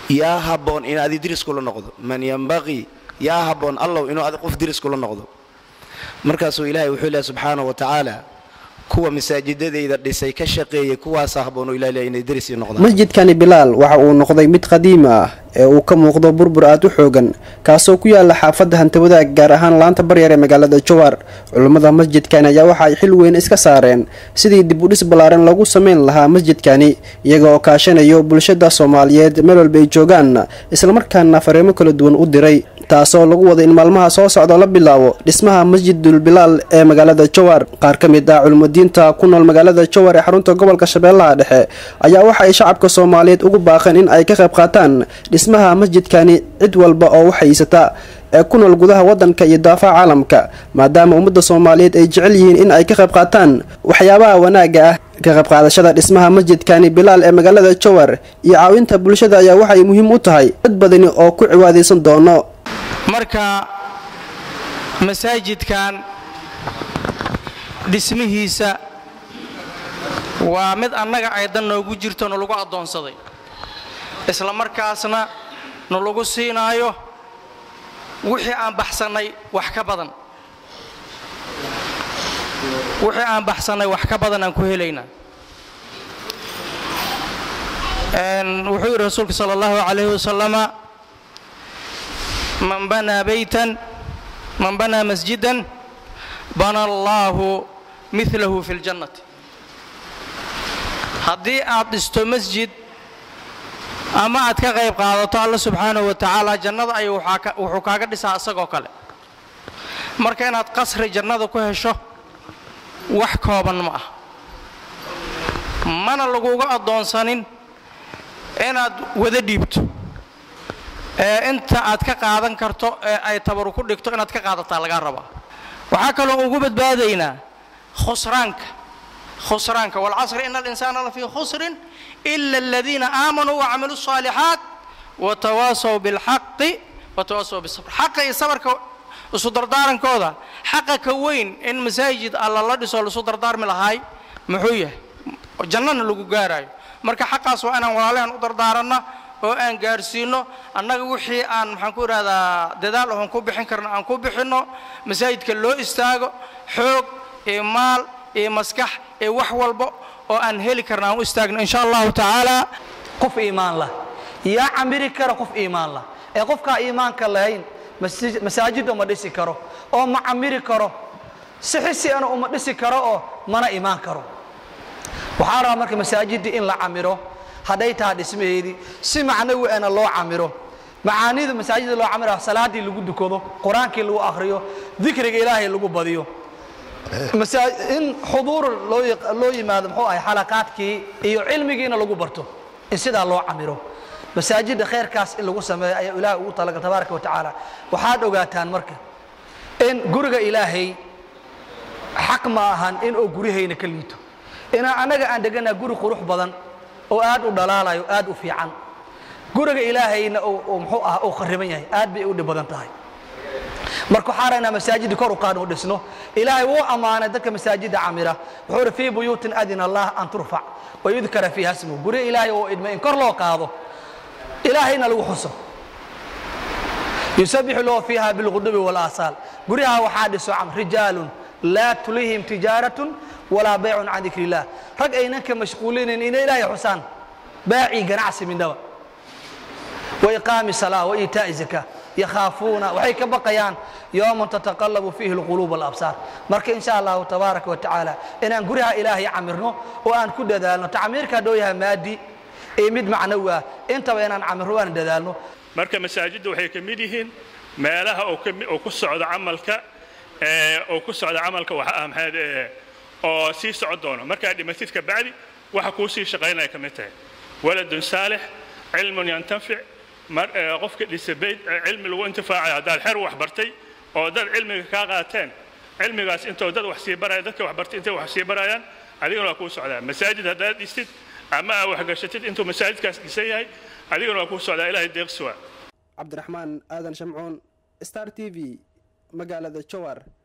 yaa habboon in adi diris kula noqdo man yambaqii yaa habboon allow inuu adi qof diris kula noqdo markaasuu ilaahay wuxuu leehay subxaana wa tacaala kuwa masaajidadayda dhisay ka shaqeeyay kuwaasa habboon oo ilaah leeyahay inay diris ii noqdaan masjidkani bilaal waxa uu noqday mid qadiimi ah ee uu ka muuqdo burbur aad u xoogan kaasoo ku yaala xaafadda hantawadaag gaar ahaan laanta baryar ee magaalada jawaar culummada masjidkani ayaa waxa ay xil weyn iska saareen sidii dib u dhis ballaaran lagu samayn lahaa masjidkani iyaga oo kaashanayo bulshada soomaaliyeed meel walba ay joogaan islamarkaana fariimo kala duwan u diray taasoo lagu wada in maalmaha soo socda la bilaabo dhismaha masjidul bilaal ee magaalada jawaar qaar ka mid ah culumadiinta ku nool magaalada jawaar ee xarunta gobolka shabeellaha dhexe ayaa waxa ay shacabka soomaaliyeed ugu baaqeen in ay ka qayb qaataan dhismaha masjidkani cid walba oo u haysata ee ku nool gudaha wadanka iyo daafaha caalamka maadaama ummadda soomaaliyeed ay jecel yihiin in ay ka qayb qaataan waxyaabaha wanaagga ah ka qayb qaadashada dhismaha masjidkani bilaal ee magaalada jawar iyo caawinta bulshada ayaa waxay muhiim u tahay dad badani oo ku ciwaadaysan doono marka masaajidkan dhismihiisa waa mid annaga aydan noogu jirto nalagu addoonsaday isla markaasna nalagu siinaayo wixii aan baxsannay wax ka badan wixii aan baxsannay wax ka badan aan ku helaynaa wuxuu yidhi rasuulka sala allahu calayhi wasalama man banaa baytan man banaa masjidan bana allaahu milahu fi ljannati haddii aad dhisto masjid ama aad ka qayb qaadato alla subxaanahu wa tacaala jannada ayuu wuxuu kaaga dhisaa isagoo kale marka inaad qasri jannada ku hesho wax kooban ma ah mana laguga addoonsanin inaad wada dhiibto ee inta aad ka qaadan karto ee ay tabaru ku dhigto inaad ka qaadataa lagaa rabaa waxaa kaloo ugu badbaadaynaa khusraanka khusraanka walcasri ina alinsaana lafii khusrin ila aladiina aamanuu wacamiluu الصaalixaat watawaasaw biاlxaqi watawaasaw bisabr xaqa iyo sabarka isu dardaarankooda xaqa ka weyn in masaajid alla la dhiso laisu dardaarmi lahaay muxuu yahay jannana lagu gaaraayo marka xaqaas waa inaan walaalahan u dardaaranna oo aan gaarsiinno annaga wixii aan maxaan ku idhahdaa dadaal oon ku bixin karno aan ku bixinno masaajidka loo istaago xoog iyo maal iyo maskax iyo wax walba oo aan heli karno aan u istaagno insha allahu tacaala qof iimaan lah yaa camiri kara qof iimaan lah ee qofkaa iimaanka lahayn masaajidda uma dhisi karo oo ma camiri karo sixisiana uma dhisi karo oo mana imaan karo waxaa rabaa marka masaajiddii in la camiro hadday taha dhismaheedii si macnawi ana loo camiro macaanida masaajida loo camira salaadii lagu dukado qur-aankii lagu akhriyo dikriga ilaahay lagu badiyo in xuduur loo yimaado muxuu ahay xalaqaadkii iyo cilmigiina lagu barto in sidaa loo camiro masaajidda khayrkaas in lagu sameeyo ayaa ilaahay ugu talagal tabaaraka wa tacaala waxaad ogaataan marka in guriga ilaahay xaq ma ahan in oo guryahayna ka liito inaan annaga aan deganaa guri qurux badan oo aad u dhalaalayo aad u fiican guriga ilaahayna muxuu ah uu khariban yahay aad bay u dhib badan tahay marka waxaa raynaa masaajidda kor u qaadno dhisno ilaahay wuu ammaanay dadka masaajidda camira wuxuu uhi fii buyuutin adina allah an turfac wayudkara fiiha smuhu guryo ilaahay oo idmay in kor loo qaado ilaahayna lagu xuso yusabixu lahu fiiha bilqudubi walaasaal guryaha waxaa dhiso rijaalun laa tulihim tijaaratun walaa baycun can dikri illah rag aynan ka mashquulinayn inay ilaahay xusaan baacii ganacsi midnaba wa iqaami salaa wa iitaa'i zakaa yakhaafuuna waxay ka baqayaan yowman tataqallabu fiihi alquluub walabsaar marka insha allahu tabaaraka wa tacaala inaan guryaha ilaahay camirno oo aan ku dadaalno tacmiirka haddoo yahay maadi iyo mid macnawi ah intaba inaan camirno waan dadaalno marka masaajidda waxay ka mid yihiin meelaha oo ku socda camalka oo ku socda camalka waxa ah maxaad oo sii socon doono markaad dhimatid ka bacdi waxa kuu sii shaqaynaya ka mid tahay waladun saalix cilmun yantafic qofka dhisa bayd cilmi lagu intifaacayo haddaad xer wax bartay oo dad cilmiga kaa qaateen cilmigaas intoo dad wax sii baraya dadka wax bartay intay wax sii barayaan adigana waa kuu socdaa masaajid haddaad dhistid ama aad waxgashatid intuu masaajidkaas dhisan yahay adigana waa kuu socdaa ilaahay deeqsi waa cabdiraxmaan aadan shamcuun star t v magaalada jowar